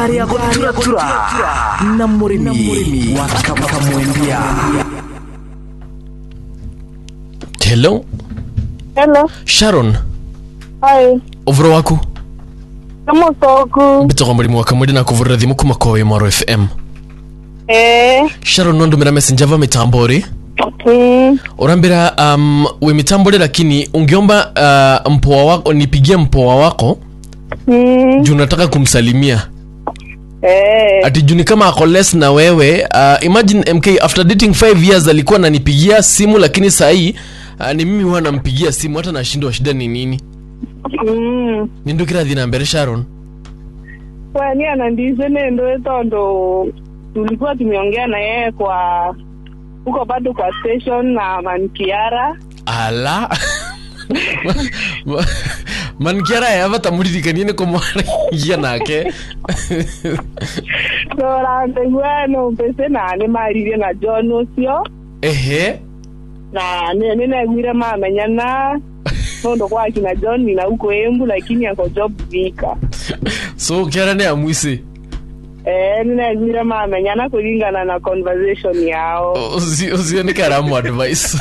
ngari ya guturatura na murimi wa kamwendia hello Hello. sharon Hi. uvuro waku Kamusoku. mbitagwa murimi wa kamwidi na kuvurira thimu kuma kowe mwaro fm Eh. sharon nondumira message ava mitambori Mm. urambira um, we mitambori lakini ungeomba uh, mpoa wako nipigie mpoa wako Mm. juu nataka kumsalimia Eh. ati juni kama ako less na wewe uh, imagine mk after dating 5 years alikuwa ananipigia simu lakini sahii uh, ni mimi huwa nampigia simu hata nashindwa shida ni nini Mm. nindukirathi na mbere sharon Wani anandize nendo tondo tulikuwa tumeongea na yeye kwa huko bado kwa station na Mankiara. ala mankiara yava tamuririkanie nä kå mwaragia nake Torandegwa no mpese na nĩ maririe na John ũcio ehe na nĩ nĩ negwire mamenyana nondo kwa kina John ni na huko Embu lakini ako job Thika. so kiara nä amwisi Eh, nĩ negwire mamenyana kũringana na conversation yao. ucio nä karamu advice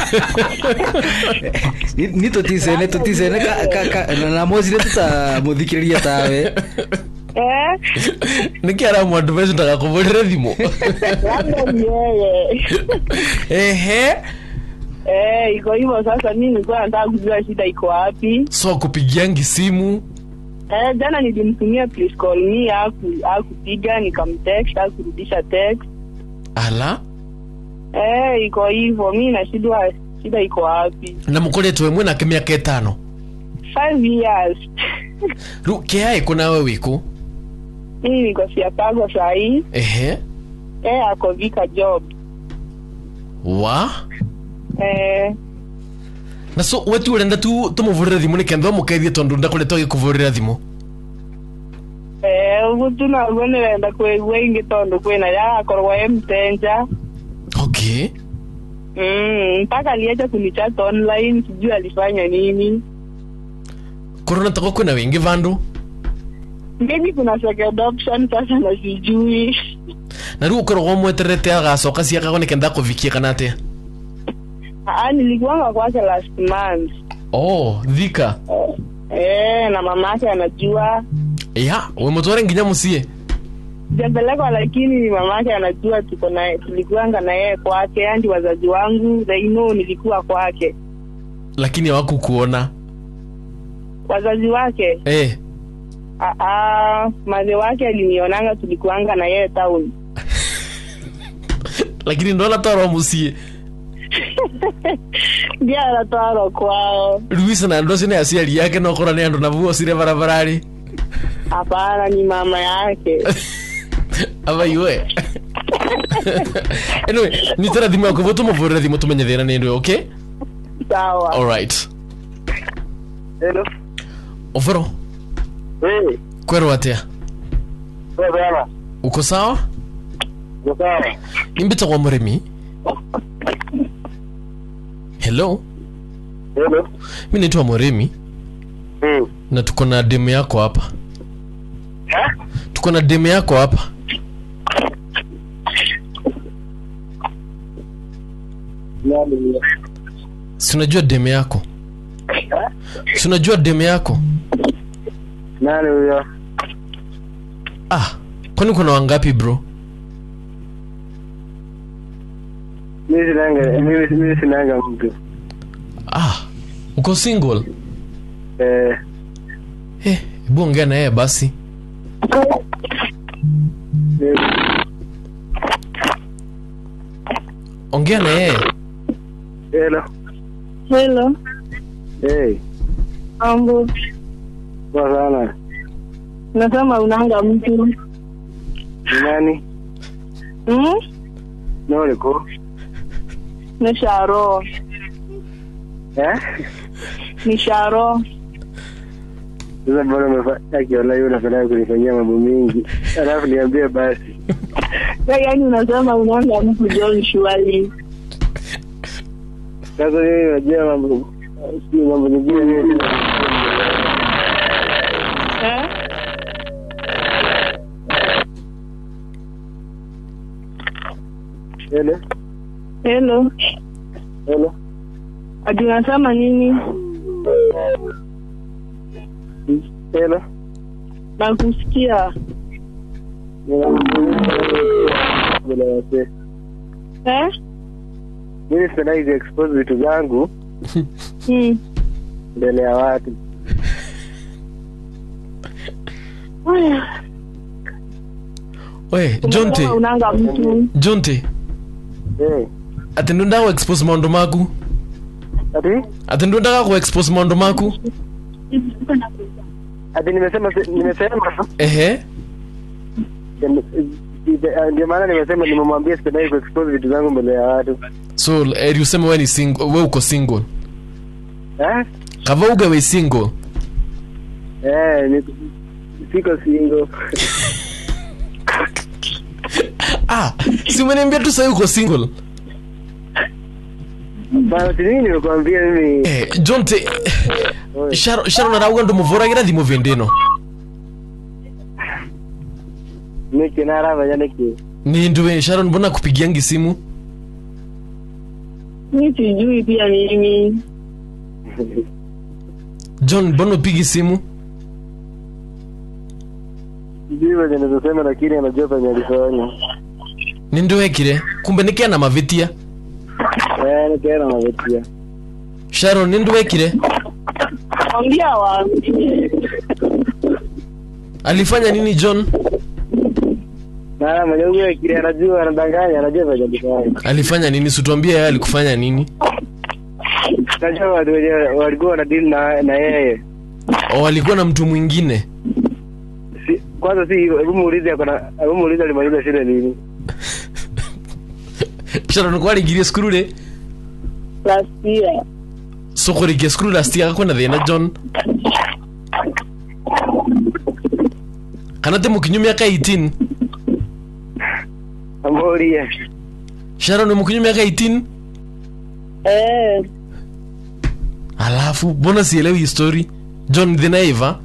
Ni- ni tuticene tuticene ka- ka- ka- na- na mocire tutamuthikiriria tawe Eh? nä kä aramu advice ndagakå rä re thimå Labda ni yeye. ehe Eh, iko hivyo sasa mimi nilikuwa nataka kujua shida iko wapi. so akupigiangi simu Eh, jana nilimtumia please call me haku hakupiga nikamtext hakurudisha text. ala Eh, iko hivyo mimi nashindwa shida iko wapi. na må koretwo mwe nake mä aka ätano Five years. rä u kä aä kå nawe wä kå Mimi niko Siakago sahii. ehe Eh, ako Vika job. wa Eh, na so we tu urenda tu tå må vå rä re thimå nä kenda må keithie tondå ndakoretwo agä kå vå rä ra thimå eh, ugu tu naguo nirenda kwigua ingi tondu kwina yagakorwo e mtenja. okay Mm, mpaka aliacha kunichat online sijui alifanya nini korona tako kwä na wä ngä vandå maybe kuna second option sasa na sijui na rä u å koragwo mweterete agacoka ciakagwo nä kenda akå vikie kana atä Aa, nilikuanga kwake last month oh thika eh, na mama yake anajua ya we må tware nginya må ciä sijapelekwa lakini ni mama yake anajua tuko na tulikuanga na yeye kwake yani wazazi wangu they know nilikuwa kwake lakini awaku kuona wazazi wake eh. Aa, madhe wake alinionanga tulikuanga na yeye town lakini ndona twarwo må ciä ndia aratwarwo kwao ruis na andå acio nä aciari yake nokora nä andå navuo cire barabararä hapana ni mama yake avaiwe anyway nitara thimå yaku vuo tå må vå rä re thimå tå menye thä na nä ndå okay sawa alright Hello. ovoro Hey, kwerwo atä a wewe bwana. uko sawa Uko sawa? nimbitagwa må rä mi hello Hello. mi naitwa må rä mi Mm. na tuko na demu yako hapa Eh? tuko na demu yako hapa Nani ni? si unajua demu yako si unajua demu yako Nani huyo? ah kwani kuna wangapi bro Mimi sinanga, mimi mimi sinanga mtu. ah uko single Eh, eh hebu ongea na yeye basi mimi- ongea na yeye Hello. hello Hey, mambo poa sana. nasema unanga mtu Ni nani? hmm? Nani ko? ni sharo Eh? ni sharo Sasa bora umefanya akiona yule anafanya kunifanyia mambo mingi. Alafu niambie basi. Wewe yaani unasema unanga mtu John Shwali Sasa mimi najua mambo si mambo mengine mimi eh? Hello. Hello. Hello. Ati unasema nini? Hello. Nakusikia. Bila wase. Eh? Mimi sipendagi expose vitu zangu Hmm. mbele ya watu. Aya. we jonte Kama unanga mtu. jonte Eh. ati ndundaga kuexpose maundu maku Ati? ati ndundaga kuexpose maundu maku Ati nimesema nimesema ehe ndio maana nimesema nimemwambia sipendagi kuexpose vitu zangu mbele ya watu. so eri useme we ni single we uko single Eh? kava uge we single Eh, ni siko single. ah si umeniambia tu sahii uko single Bana nini nimekuambia mimi eh, jonte sharo sharo narauga ndumuvoragira thimu vindino niki narava niki. ni nduwe sharon mbona kupigiangi simu Mi sijui pia mimi. john mbona upigi simu Sijui venye nizosema lakini anajua penye alifanya. ni ndiwekire kumbe nikiana mavitia Eh, nikaenda navutia. sharon ni ndiwekire Mwambia waambie. alifanya nini john Nara mwenye huyo kile anajua anadanganya anajua venye alifanya. alifanya nini situambia yeye alikufanya nini Najua watu wenye walikuwa wanadili na na yeye. o alikuwa na mtu mwingine Si, kwanza si hivyo, hebu muulize akona hebu muulize alimaliza shule lini. sharon kwarigirie skuru ri Last year. so kurikia skuru last year akakwenda thina john kana te mukinyu miaka 18 Amoria. sharon ni mukinyu miaka 18 Eh. alafu mbona sielewi hii story john thina iva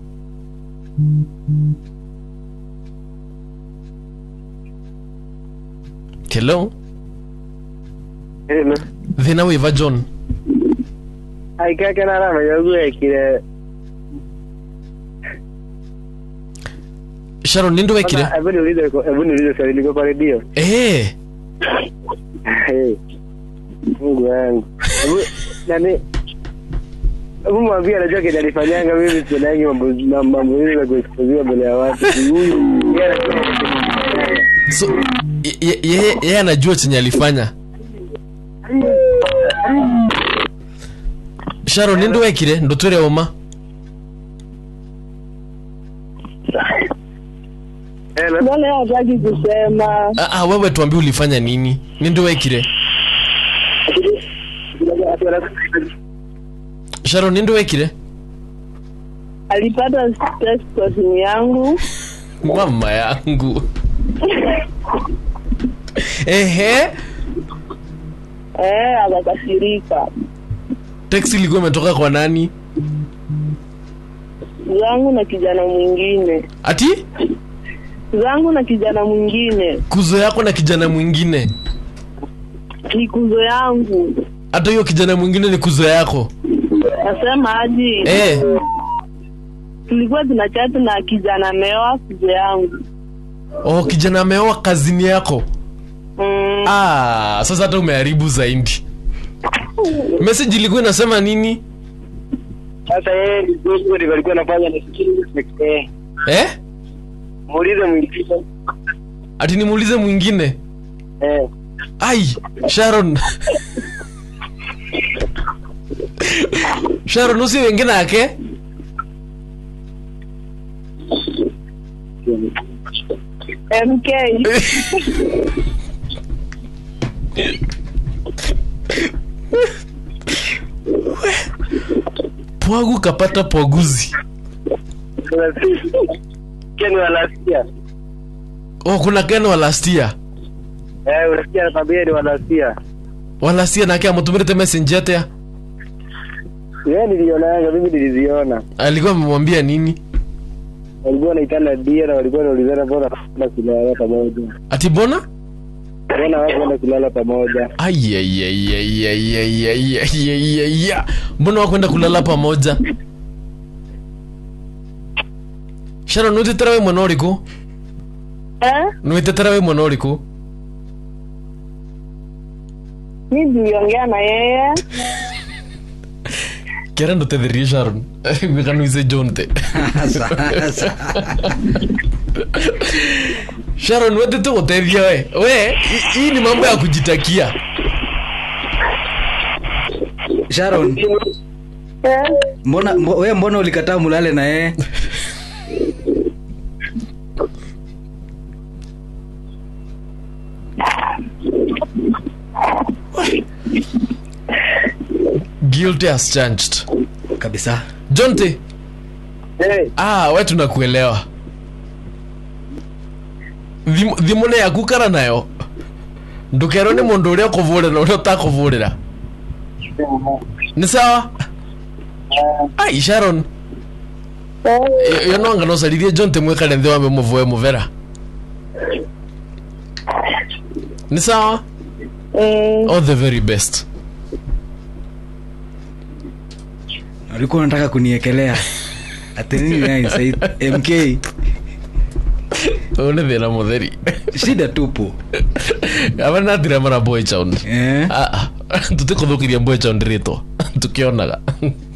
hello Hello. thina wiva john Aikake nara mwenye huyo kile. sharon ni ndiwekire Hebu niulize hebu niulize swali liko kwa redio. eh Hey. Mungu wangu. Hebu nani Hebu mwambie anajua kile alifanyanga mimi sipendangi mambo na mambo hiyo ya kuexposiwa mbele ya watu. Huyu yeye anajua so ye- ye- yeye yeye anajua chenye alifanya sharon ni ndiwekire ndotwire uma Hello. Mbona yeye hataki kusema? ah, ah, wewe tuambie ulifanya nini ni ndiwekire sharon ni ndiwekire Alipata stress kwa simu yangu. mama yangu ehe Eh, akakasirika. teksi ilikuwa imetoka kwa nani Zangu na kijana mwingine. ati Zangu na kijana mwingine. kuzo yako na kijana mwingine Ni kuzo yangu. hata hiyo kijana mwingine ni kuzo yako Nasema aje? eh. Tulikuwa tunachati na kijana meoa kuzo yangu. oh kijana ameoa kazini yako Mm. ah, sasa hata umeharibu zaidi message ilikuwa inasema nini Sasa yeye ndio ndio alikuwa anafanya na sikii. eh? Muulize mwingine. ati nimuulize mwingine Eh. ai sharon sharon usi wengine ake MK. pwagu kapata pwaguzi Keni walasia. oh kuna ken walastia Eh, unasikia anakwambia ni walasia. walastia nake amutumirite message atea Yeye nilionanga, mimi niliziona. alikuwa amemwambia nini Walikuwa wanaitana dia na walikuwa wanaulizana mbona hakuna kulala pamoja. ati bona mbona wakwenda kulala pamoja aiaiaiaiaiaiaiaiaiya mbona wakwenda kulala pamoja sharo nwitetera we mwana ũrĩkũ Eh? nwitetera we mwana ũrĩkũ Mi niliongea na yeye. kera ndũtetherie sharon gwĩkanuice jonte Sasa. sharon wetete gũteithia we we hi- hii ni mambo ya kujitakia sharon Eh? mbona mbo, we mbona ulikataa mulale na yeye guilty as charged kabisa jonte hey, ah we tunakuelewa Thim- thimũ yaku kara nayo ndũkerwo nĩ mũndũ ũrĩa ũkũvũrĩra ũrĩa ũtakũvũrĩra nĩ sawa ai sharon Eh? yo no ngano ũcarithie john temwekare nthĩ wambe mũvoe mũvera nĩ sawa Mm. all the very best ulikuwa unataka kuniekelea ati nini naye mk ũyũ nĩ thĩna mũtheri shida tupu ava natira mara boy sound eh? tũtikũthũkĩria boy sound rĩtwa tũkĩonaga